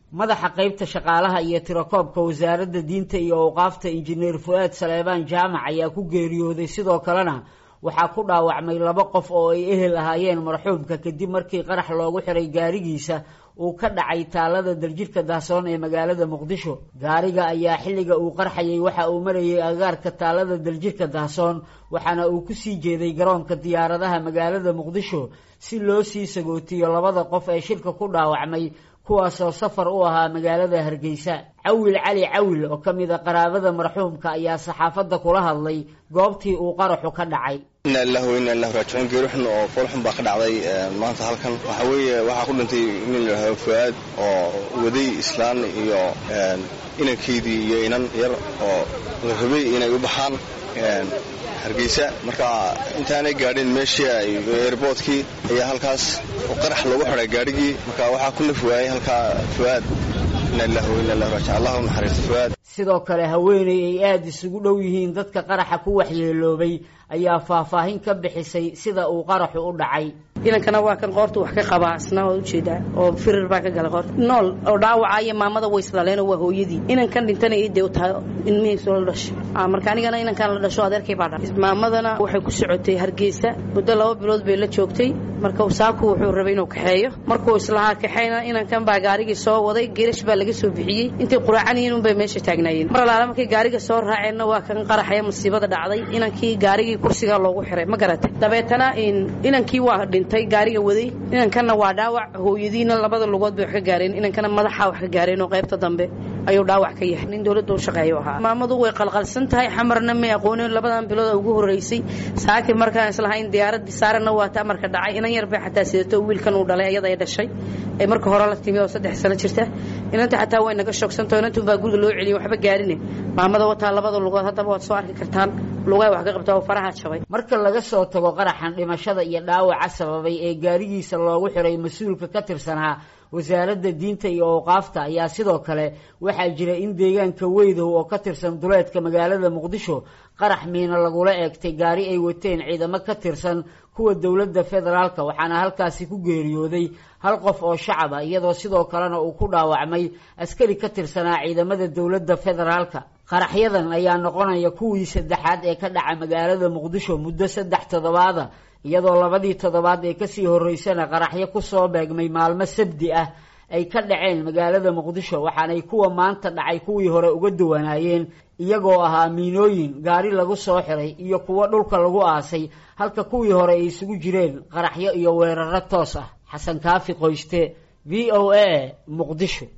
madaxa qaybta shaqaalaha iyo tirakoobka wasaaradda diinta iyo awqaafta injineer fu-aad saleebaan jaamac ayaa ku geeriyooday sidoo kalena waxaa ku dhaawacmay laba qof oo ay ehel ahaayeen marxuumka kadib markii qarax loogu xiray gaarigiisa uu ka dhacay taalada daljirka dahsoon ee magaalada muqdisho gaariga ayaa xilliga uu qarxayay waxa uu marayay agaarka taalada daljirka dahsoon waxaana uu kusii jeeday garoonka diyaaradaha magaalada muqdisho si loo sii sagootiyo labada qof ee shirka ku dhaawacmay kuwaasoo safar u ahaa magaalada hargeysa cawil cali cawil oo ka mid a qaraabada marxuumka ayaa saxaafadda kula hadlay goobtii uu qaraxu ka dhacay inna lillahi wa inna illahi raajicuun geerixun oo foolxun baa ka dhacday maanta halkan waxaa weeye waxaa ku dhintay nin la yidhahdo fuaad oo waday islaan iyo inankeydii iyo inan yar oo la rabay inay u baxaan hargeysa marka intaanay gaadhin meeshii ay eerboodkii ayaa halkaas qarax loogu xiday gaadhigii marka waxaa ku naf waayay halkaa fuaad inna lillahi wa inna illahi raajicuun allah u naxariisto fuaad sidoo kale haweeney ay aada isugu dhow yihiin dadka qaraxa ku waxyeeloobay ayaa faahfaahin ka bixisay sida uu qaraxu u dhacay inankana waa kan qoorta wax ka qabaa isna waa ujeedaa oo firir baa ka gala qoorta nool oo dhaawacaya maamada way isdhaleenoo waa hooyadii inankan dhintana iidee u tahay ilmihiisu la dhashay marka anigana inankan la dhasho adeerkay baa dhalay maamadana waxay ku socotay hargeysa muddo laba bilood bay la joogtay marka saaku wuxuu rabay inuu kaxeeyo markuu islahaa kaxeyna inankan baa gaarigii soo waday geerash baa laga soo bixiyey intay quraacanyihiin unbay meesha taagnaayeen mar alaala markay gaariga soo raaceenna waa kan qaraxaya musiibada dhacday inankii gaarigii kursigaa loogu xiray ma garatay dabeetana inankii waa dhintay gaariga waday inankanna waa dhaawac hooyadiina labada lugood bay wax ka gaareen inankana madaxa wax ka gaareen oo qaybta dambe ayuu dhaawac ka yahay nin dowladda u shaqeeyo ahaa maamadu way qalqalsan tahay xamarna may aqoonin labadan bilood ugu horeysay saaki markaan islahayn diyaaradii saarana waa ta amarka dhacay inan yar bay xataa sidato wiilkan uu dhalay ayada ay dhashay ee marka hore la timi oo saddex sano jirta inanta xataa way naga shoogsanto inantun baa guriga loo celiyay waxba gaarine maamada wataa labada lugood haddaba waad soo arki kartaan lugaa wax ka qabtaa oo faraha jabay marka laga soo tago qaraxan dhimashada iyo dhaawaca sababay ee gaarigiisa loogu xiray mas-uulka ka tirsanaa wasaaradda diinta iyo awqaafta ayaa sidoo kale waxaa jira in deegaanka weydow oo ka tirsan duleedka magaalada muqdisho qarax miina lagula eegtay gaari ay wateen ciidamo ka tirsan kuwa dowladda federaalka waxaana halkaasi ku geeriyooday hal qof oo shacab ah iyadoo sidoo kalena uu ku dhaawacmay askari ka tirsanaa ciidamada dowladda federaalka qaraxyadan ayaa noqonaya kuwii saddexaad ee ka dhaca magaalada muqdisho muddo saddex toddobaada iyadoo labadii toddobaad ee kasii horeysana qaraxyo kusoo beegmay maalmo sabdi ah ay ka dhaceen magaalada muqdisho waxaanay kuwa maanta dhacay kuwii hore uga duwanaayeen iyagoo ahaa miinooyin gaari lagu soo xiray iyo kuwo dhulka lagu aasay halka kuwii hore ay isugu jireen qaraxyo iyo weeraro toos ah xasan kaafi qoyste v o a muqdisho